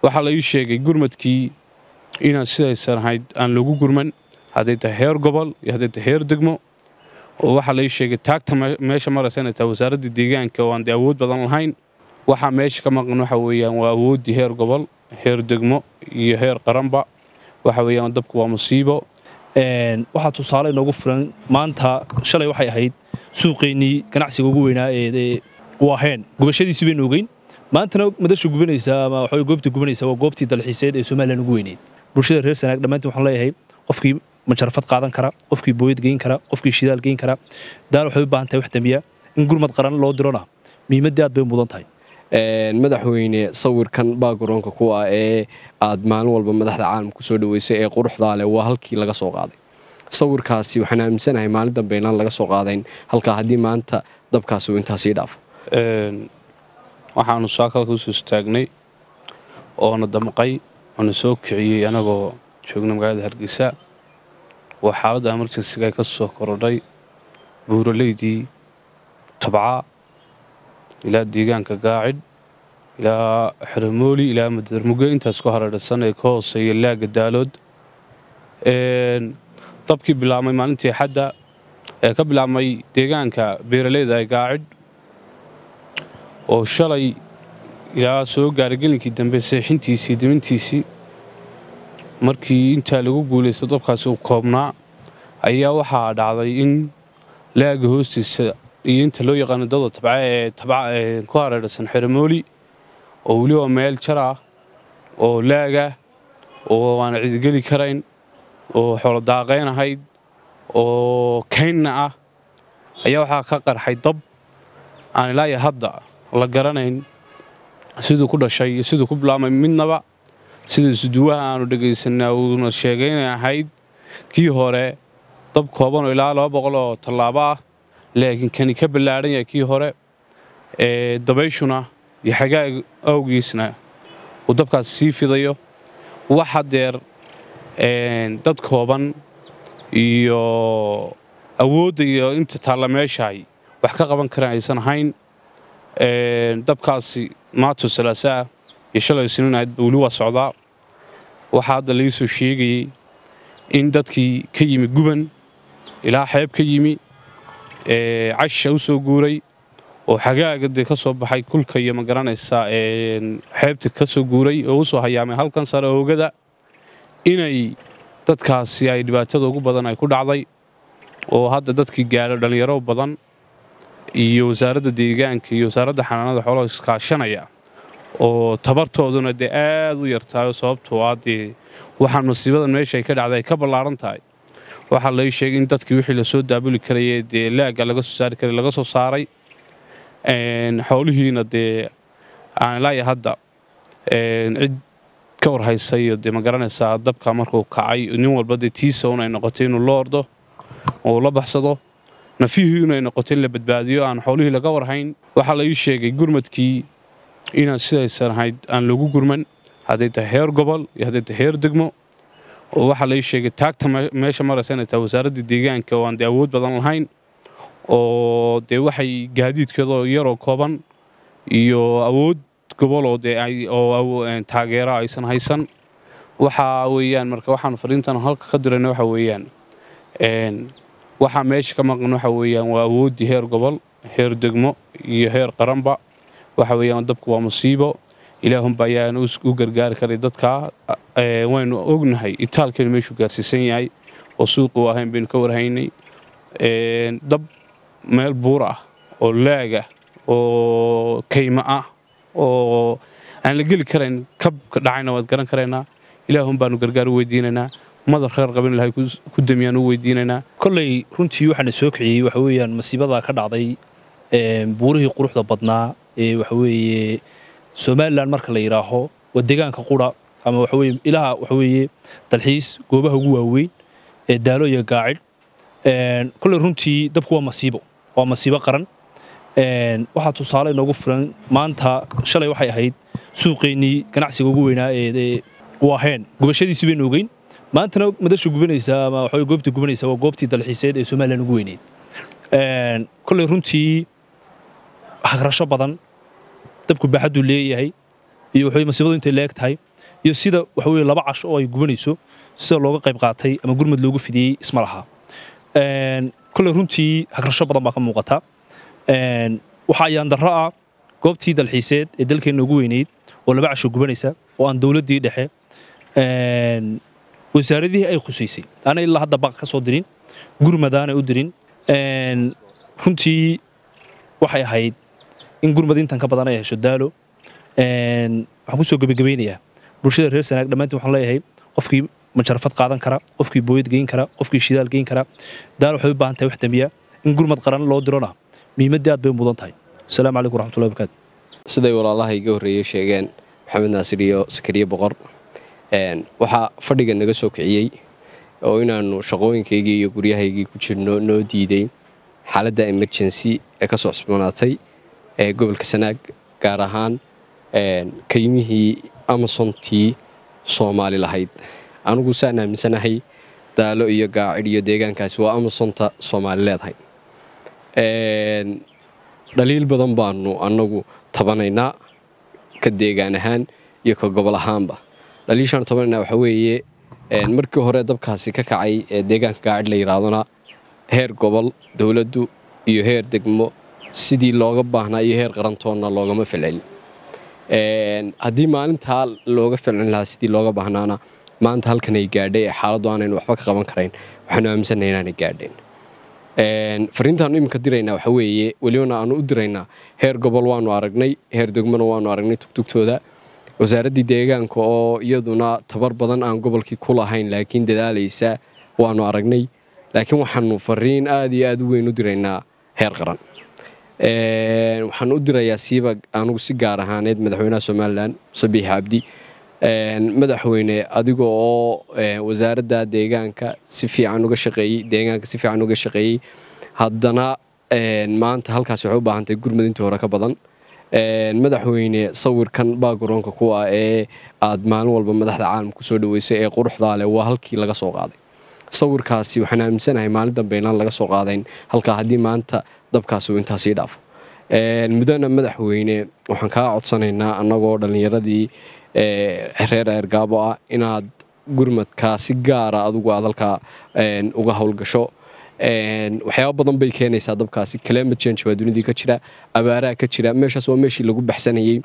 waxaa la ii sheegay gurmadkii inaan sidaysan ahayd aan lagu gurman hadday tahay heer gobol iyo hadday tahay heer degmo oo waxaa la ii sheegay taagta meesha maraysa inay tahay wasaaradda deegaanka oo aan dee awood badan lahayn waxaa meesha ka maqan waxa weeyaan waa awooddii heer gobol heer degmo iyo heer qaranba waxa weeyaan dabku waa musiibo waxaa tusaale inoogu filan maanta shalay waxay ahayd suuqeennii ganacsiga ugu weynaa ee waaheen gubashadiisi baynu ogeyn maantana madasha gubanaysaa ama waxa goobta gubanaysaa waa goobtii dalxiiseed ee somalilan ugu weyneyd bulshada reer sanaag dhammaantiin waxaan leeyahay qofkii majarafad qaadan kara qofkii booyad geyn kara qofkii shidaal geyn kara daal waxay u baahan tahay wax dambiya in gurmad qaran loo dirona muhiimaddii aad bay mudan tahay madaxweyne sawirkan baagaroonka ku ah ee aad maalin walba madaxda caalamka kusoo dhaweysay ee quruxdaa leh waa halkii laga soo qaaday sawirkaasi waxaan aaminsanahay maalin dambe inaan laga soo qaadayn halkaa haddii maanta dabkaasi uu intaasii dhaafo waxaanu saakada kusoo istaagnay oona damqay oona soo kiciyey anagoo joogna magaalada hargeysa waa xaaladda emerjensiga ay ka soo korodhay buuraleydii tabca ilaa deegaanka gaacid ilaa xeramooli ilaa madarmuge intaas ku hareerhsan ee ka hooseeya laaga daalood dabkii bilaabmay maalintii xadda ee ka bilaabmay deegaanka beeraleyda ee gaacid oo shalay ilaa soo gaaray gelinkii dambe seexintiisii dimintiisii markii intaa lagu guulaysto dabkaasi uu koobnaa ayaa waxaa dhacday in laaga hoostiisa iyo inta loo yaqaano dada tabca ee tabca ku hareerhsan xeramooli oo weliba meel jar ah oo laaga oo aan cidigeli karayn oo xoolo daaqayn ahayd oo kaynna ah ayaa waxaa ka qarxay dab aan ilaayo hadda la garanayn siduu ku dhashay iyo siduu ku bilaabmay midnaba sida isuduwaha aanu dhegaysanaa uuna sheegay inay ahayd kii hore dab koobanoo ilaa laba boqol oo tallaabo ah laakiin kani ka ballaadhan yahay kii hore ee dabayshuna iyo xagaag awgiisna uu dabkaas sii fidayo wax hadeer dad kooban iyo awoodda iyo inta taalla meeshaay wax ka qaban karaan aysan ahayn dabkaasi maato salaasaa iyo shalay siniin ahayd weli waa socdaa waxaa hadda laga soo sheegayey in dadkii ka yimi guban ilaa xeeb ka yimi casha u soo guuray oo xagaaga dee ka soo baxay kulka iyo ma garanaysaa xeebta ka soo guuray oo u soo hayaamay halkan sare oogada inay dadkaasi ay dhibaatada ugu badan ay ku dhacday oo hadda dadkii gaadho dhallinyaro badan iyo wasaaradda deegaanka iyo wasaaradda xanaanada xoolaha iskaashanaya oo tabartooduna dee aad u yartahay sababtoo ah dee waxaan masiibadan meesha ay ka dhacday ay ka ballaaran tahay waxaa lai sheegay in dadkii wixii lasoo daabuli karayee dee laagga laga soo saari karay laga soo saaray xoolihiina dee aan ilaaya hadda cid ka warhaysa iyo dee ma garanaysaa dabka markuu kacay nin walba dee tiisa un ay noqotay inuu la ordo oo la baxsado nafihii inay noqoto in la badbaadiyo aan xoolihii laga warhayn waxaa la ii sheegay gurmadkii inaan sidaysan ahayd aan lagu gurman hadday tahay heer gobol iyo hadday tahay heer degmo oo waxaa la ii sheegay taagta meesha maraysa inay tahay wasaaradda deegaanka oo aan dee awood badan lahayn oo dee waxay gaadiidkeedoo yaroo kooban iyo awood goboloo dee oo taageera aysan haysan waxaa weeyaan marka waxaan fariintan halka ka dirayna waxa weeyaan waxaa meesha ka maqan waxa weeyaan waa awooddii heer gobol heer degmo iyo heer qaranba waxa weeyaan dabku waa musiibo ilaahunba ayaan u gargaari karay dadkaa waynu ognahay itaalkeenu meeshuu gaarsiisan yahay oo suuqu ahayn baynu ka warhaynay dab meel buur ah oo laagah oo kayma ah oo aan la geli karayn kabka dhacayna waad garan karaynaa ilaahun baanu gargaar u weydiinaynaa madar reer qabin ilahay ku damiyaan u weydiinaynaa kolley runtii waxaana soo kiciyey waxa weeyaan masiibadaa ka dhacday buurihii quruxda badnaa ee waxa weeye somalilan marka la yidhaaho waa deegaanka qura ama waxa weye ilaha waxa weeye dalxiis goobaha ugu waaweyn ee daalo iyo gaacid kolley runtii dabku waa masiibo waa masiibo qaran waxaa tusaale inoogu filan maanta shalay waxay ahayd suuqeennii ganacsiga ugu weynaa ee waaheen gubashadiisi baynu ogeyn maantana madasha gubanaysaa ama waxa goobta gubanaysaa waa goobtii dalxiiseed ee somalilan ugu weyneyd kolley runtii hagrasho badan dabku baaxadduu leeyahay iyo waxay masiibadu intay leeg tahay iyo sida waxa weye laba casho oo ay gubanayso sida looga qayb qaatay ama gurmad loogu fidiyey isma laha kolley runtii hagrasho badan baa ka muuqata waxaa ayaan darro ah goobtii dalxiiseed ee dalkeenna ugu weyneyd oo laba casho gubanaysa oo aan dowladdii dhexe wasaaradihii ay khusaysay ana ilaa hadda baqa ka soo dirin gurmadaanay u dirin runtii waxay ahayd in gurmad intan ka badan ay hesho daalo waxaan kusoo gebagabaynayaa bulshada reer sanaag dhammaantiin waxaan leeyahay qofkii majarafad qaadan kara qofkii booyad geyn kara qofkii shidaal geyn kara daalo waxay u baahan tahay wax dambiya in gurmad qaran loo dirona muhiimaddii aad bay u mudan tahay asalaamu calaykum waraxmatullahi barakaatu siday walaalaha iga horreeyey sheegeen maxamed naasir iyo sakariye boqor waxaa fadhiga naga soo kiciyey oo inaannu shaqooyinkaygii iyo guryahaygii ku jirno noo diiday xaaladda emergency ee ka soo cusboonaatay ee gobolka sanaag gaar ahaan kaymihii amazontii soomaali lahayd anugu saan aaminsanahay daalo iyo gaacid iyo deegaankaasi waa amazonta soomaali leedahay dhaliil badan baanu annagu tabanaynaa ka deegaan ahaan iyo ka gobol ahaanba dhaliishaanu tabanaynaa waxaa weeye markii hore dabkaasi ka kacay ee deegaanka gaacid la yidhaahdona heer gobol dowladdu iyo heer degmo sidii looga baahnaa iyo heer qarantoonna loogama filcin haddii maalintaa looga filcin lahaa sidii looga baahnaana maanta halkan ay gaadhay ee xaaladdu aanaynu waxba ka qaban karayn waxaanu aaminsannahay inaanay gaadheen fariintaanu iminka diraynaa waxa weeye welibana aanu u diraynaa heer gobol waanu aragnay heer degmona waanu aragnay tugtugtooda wasaaraddii deegaanka oo iyaduna tabar badan aan gobolkii ku lahayn laakiin dadaalaysa waanu aragnay laakiin waxaanu fariin aad iyo aad u weyn u diraynaa heer qaran waxaan u dirayaa siiba anugu si gaar ahaaneed madaxweynaha somalilan sabiix cabdi madaxweyne adiga oo wasaaradda deegaanka si fiican uga shaqeeyey deegaanka si fiican uga shaqeeyey haddana maanta halkaasi waxay u baahantahay gurmad intii hore ka badan madaxweyne sawirkan baagaroonka kuwa ee aad maalin walba madaxda caalamka kusoo dhaweysay ee quruxdaa leh waa halkii laga soo qaaday sawirkaasi waxaan aaminsanahay maalin dambe inaan laga soo qaadayn halkaa haddii maanta dabkaasi uu intaasii dhaafo mudana madaxweyne waxaan kaa codsanaynaa annagoo dhallinyaradii reer eergaabo ah inaad gurmadkaa si gaara adugu aad halkaa uga howlgasho waxyaaba badan bay keenaysaa dabkaasi climate change baa dunidii ka jira abaaraha ka jira meeshaas waa meeshii lagu baxsanayey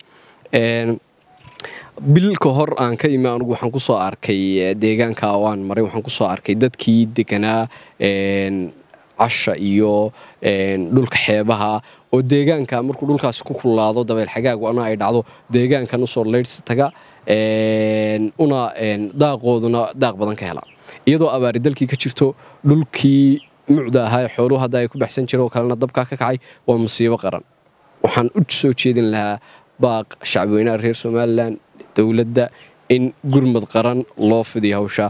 bil ka hor aan ka imi anugu waxaan kusoo arkay deegaanka oo aan maray waxaan kusoo arkay dadkii deganaa casha iyo dhulka xeebaha oo deegaanka markuu dhulkaasi ku kululaado dabeel xagaag ana ay dhacdo deegaankan usoo leydhsi taga una daaqooduna daaq badan ka hela iyadoo abaari dalkii ka jirto dhulkii mucda ahaa ee xooluhu hadda ay ku baxsan jira oo kalena dabkaa ka kacay waa musiibo qaran waxaan u soo jeedin lahaa baaq shacbweynaha reer somalilan dowladda in gurmad qaran loo fidiyo hawsha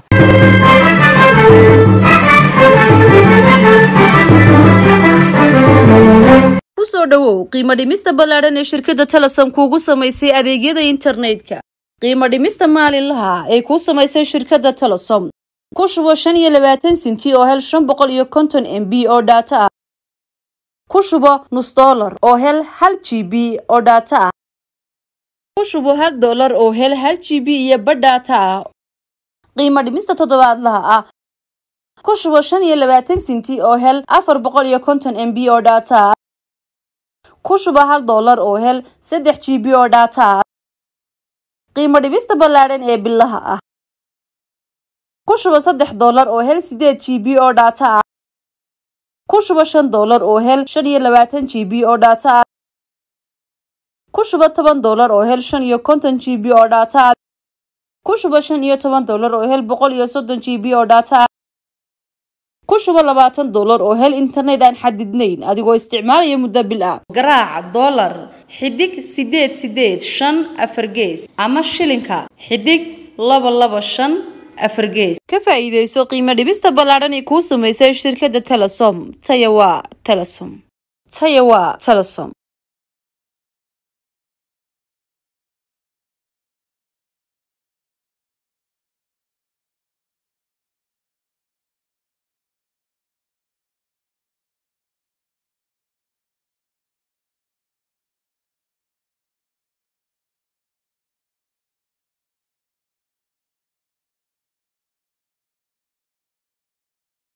kusoo dhowow qiimo dhimista ballaadhan ee shirkadda telesom kuugu samaysay adeegyada internetka qiimo dhimista maalinlaha ay kuu samaysay shirkadda telesom ku shubo shan iyo labaatan sinti oo hel shan boqol iyo konton m b oo dhaato ah ku shubo nus dollar oo hel hal g b oo dhaato ah ku shubo hal dollar oo hel hal g b iyo badh dhaato ah qiimo dhimista toddobaadlaha ah ku shubo shan iyo labaatan sinti oo hel afar boqol iyo konton m b oo dhaato ah ku shubo hal dollar oo hel saddex g b oo dhaato ah qiimo dhibista ballaadhan ee bilaha ah ku shubo saddex dollar oo hel sideed g b oo dhaato ah ku shubo shan dollar oo hel shan iyo labaatan g b oo dhaato ah ku shubo toban dollar oo hel shan iyo konton g b oo dhaato ah ku shubo shan iyo toban dollar oo hel boqol iyo soddon g b oo dhaato ah ku shubo labaatan dollar oo hel internet aan xadidnayn adigoo isticmaalaya muddo bil ah garaaca dollar xidig sideed sideed shan afar gees ama shilinka xidig laba laba shan afar gees ka faa'iidayso qiimo dhibista ballaadhan ee kuu samaysay shirkadda telesom taya waa telesom taya waa telesom